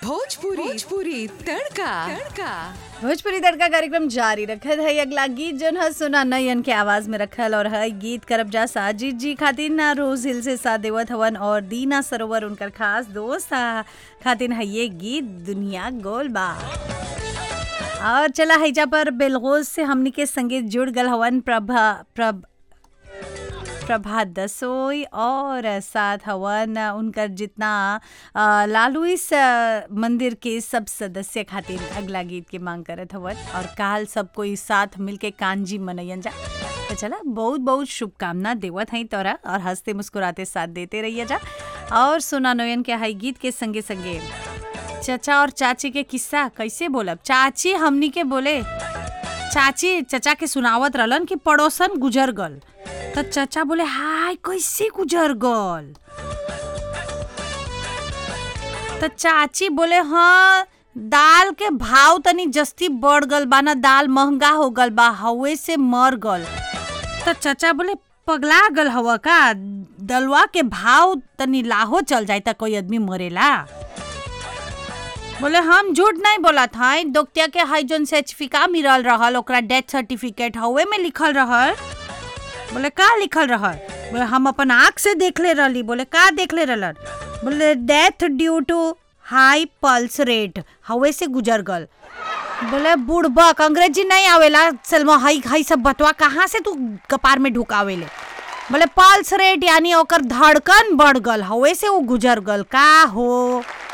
भोजपुरी भोजपुरी तड़का तड़का भोजपुरी तड़का कार्यक्रम जारी रखत है अगला गीत जोन है सुना नयन के आवाज में रखल और है गीत करब जा साजिद जी खातिर ना रोज हिल से साथ देवत हवन और दीना सरोवर उनकर खास दोस्त हा खातिर है ये गीत दुनिया गोल बा और चला हैजा पर बेलगोज से हमनी के संगीत जुड़ गल हवन प्रभा प्रभ प्रभात दसोई और साथ हवन उनकर जितना अ, लालूइस अ, मंदिर के सब सदस्य खातिर अगला गीत के मांग करत हवन और काल सब कोई साथ मिलके कांजी मनैयन जा तो चला बहुत बहुत शुभकामना देवत हई तोरा और हंसते मुस्कुराते साथ देते रहिए जा और सुना नोयन के हई गीत के संगे संगे चचा और चाची के किस्सा कैसे बोलब चाची हमनी के बोले चाची चचा के सुनावत रहलन कि पड़ोसन गुजर गल तो चचा बोले हाय कैसे गुजर गल तो चाची बोले हाँ दाल के भाव तनी जस्ती बढ़ गल बा ना दाल महंगा हो गल बा हवे से मर गल तो चचा बोले पगला गल हवा का दलवा के भाव तनी लाहो चल जाए त कोई आदमी मरेला बोले हम झूठ नहीं बोला था दोक्तिया के हाई जोन सर्टिफिका मिलल रहल ओकरा डेथ सर्टिफिकेट हवे में लिखल रहल बोले का लिखल रहल बोले हम अपन आँख से देखले रहली बोले का देखले रहलन बोले death due to high pulse rate हवे से गुजर गल बोले बुढ़बक अंग्रेजी नहीं आवेला सलमा हाई हाई सब बतवा कहाँ से तू कपार में ढुकावेले बोले पल्स रेट यानी ओकर धड़कन बढ़ गल हवे से वो गुजर गल का हो